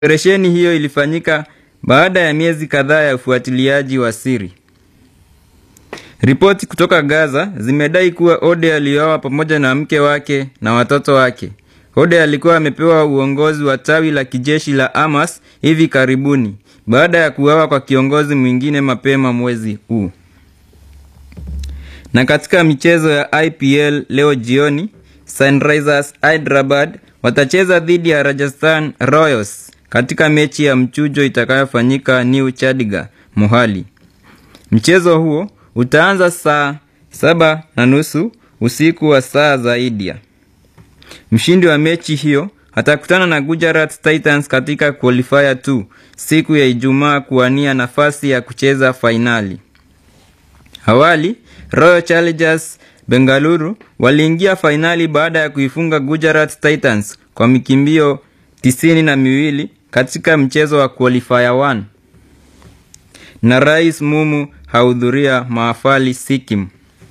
Operesheni hiyo ilifanyika baada ya miezi kadhaa ya ufuatiliaji wa siri. Ripoti kutoka Gaza zimedai kuwa Ode aliuawa pamoja na mke wake na watoto wake. Ode alikuwa amepewa uongozi wa tawi la kijeshi la Hamas hivi karibuni baada ya kuuawa kwa kiongozi mwingine mapema mwezi huu. Na katika michezo ya IPL leo jioni, Sunrisers Hyderabad watacheza dhidi ya Rajasthan Royals katika mechi ya mchujo itakayofanyika New Chandigarh, Mohali. Mchezo huo utaanza saa saba na nusu usiku wa saa za India. Mshindi wa mechi hiyo atakutana na Gujarat Titans katika qualifier 2 siku ya Ijumaa kuwania nafasi ya kucheza fainali. Awali, Royal Challengers Bengaluru waliingia fainali baada ya kuifunga Gujarat Titans kwa mikimbio tisini na miwili katika mchezo wa qualifier 1. Na Rais Mumu hahudhuria mahafali Sikkim.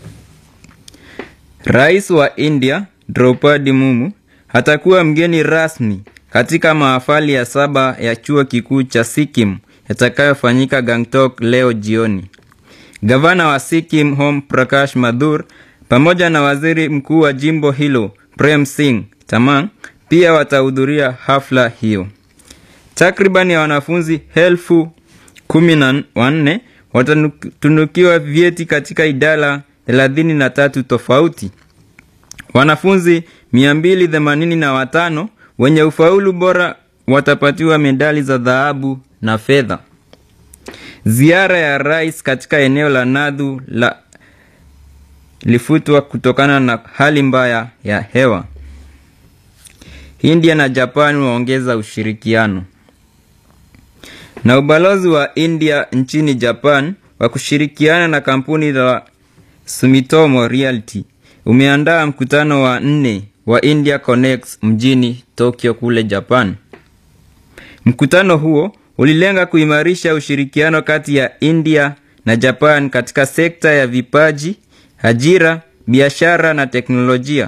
Rais wa India Draupadi Mumu atakuwa mgeni rasmi katika mahafali ya saba ya chuo kikuu cha Sikkim yatakayofanyika Gangtok leo jioni. Gavana wa Sikkim Om Prakash Mathur pamoja na waziri mkuu wa jimbo hilo Prem Singh Tamang pia watahudhuria hafla hiyo. Takriban ya wanafunzi elfu kumi na wanne watatunukiwa vyeti katika idara thelathini na tatu tofauti. Wanafunzi 285 wenye ufaulu bora watapatiwa medali za dhahabu na fedha. Ziara ya rais katika eneo la Nadhu la lifutwa kutokana na hali mbaya ya hewa. India na Japan waongeza ushirikiano. Na ubalozi wa India nchini Japan wa kushirikiana na kampuni la Sumitomo Realty umeandaa mkutano wa nne wa India Connects mjini Tokyo kule Japan. Mkutano huo ulilenga kuimarisha ushirikiano kati ya India na Japan katika sekta ya vipaji, ajira, biashara na teknolojia.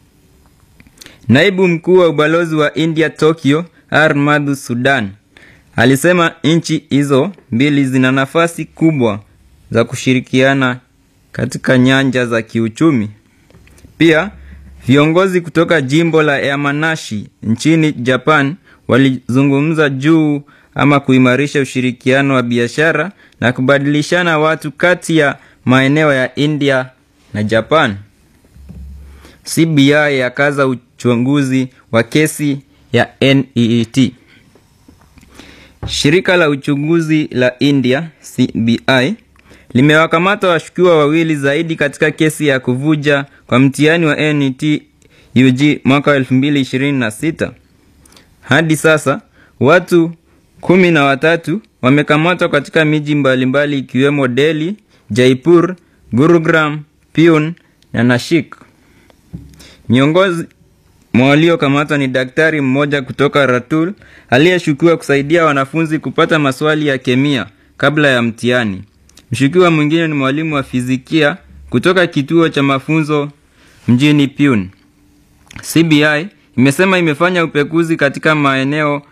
Naibu mkuu wa ubalozi wa India Tokyo, R Madhu Sudan, alisema nchi hizo mbili zina nafasi kubwa za kushirikiana katika nyanja za kiuchumi. Pia viongozi kutoka jimbo la Yamanashi nchini Japan walizungumza juu ama kuimarisha ushirikiano wa biashara na kubadilishana watu kati ya maeneo ya India na Japan. CBI yakaza uchunguzi wa kesi ya NEET. Shirika la uchunguzi la India CBI limewakamata washukiwa wawili zaidi katika kesi ya kuvuja kwa mtihani wa NET UG mwaka 2026. Hadi sasa watu kumi na watatu wamekamatwa katika miji mbalimbali ikiwemo Delhi, Jaipur, Gurugram, Pune na Nashik. Miongoni mwa waliokamatwa ni daktari mmoja kutoka Ratul aliyeshukiwa kusaidia wanafunzi kupata maswali ya kemia kabla ya mtihani. Mshukiwa mwingine ni mwalimu wa fizikia kutoka kituo cha mafunzo mjini Pune. CBI imesema imefanya upekuzi katika maeneo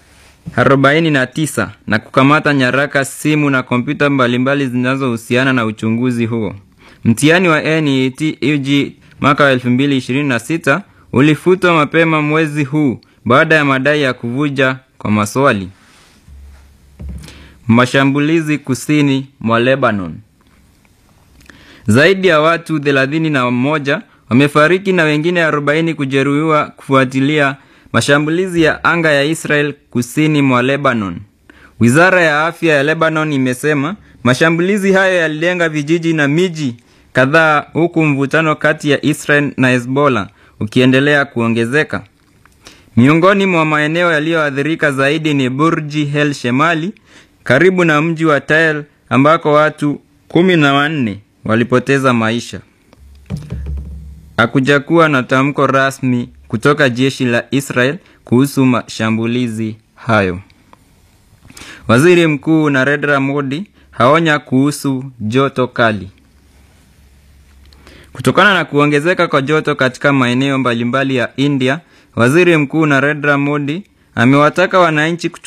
49 na kukamata nyaraka, simu na kompyuta mbalimbali zinazohusiana na uchunguzi huo. Mtihani wa NET UG mwaka wa 2026 ulifutwa mapema mwezi huu baada ya madai ya kuvuja kwa maswali. Mashambulizi kusini mwa Lebanon. Zaidi ya watu thelathini na moja wamefariki na wengine 40 kujeruhiwa kufuatilia mashambulizi ya anga ya Israel kusini mwa Lebanon. Wizara ya afya ya Lebanon imesema mashambulizi hayo yalilenga vijiji na miji kadhaa, huku mvutano kati ya Israel na Hezbollah ukiendelea kuongezeka. Miongoni mwa maeneo yaliyoathirika zaidi ni Burji El Shemali karibu na mji wa Tell ambako watu kumi na wanne walipoteza maisha. Hakujakuwa na tamko rasmi kutoka jeshi la Israel kuhusu mashambulizi hayo. Waziri Mkuu Narendra Modi haonya kuhusu joto kali. Kutokana na kuongezeka kwa joto katika maeneo mbalimbali ya India, Waziri Mkuu Narendra Modi amewataka wananchi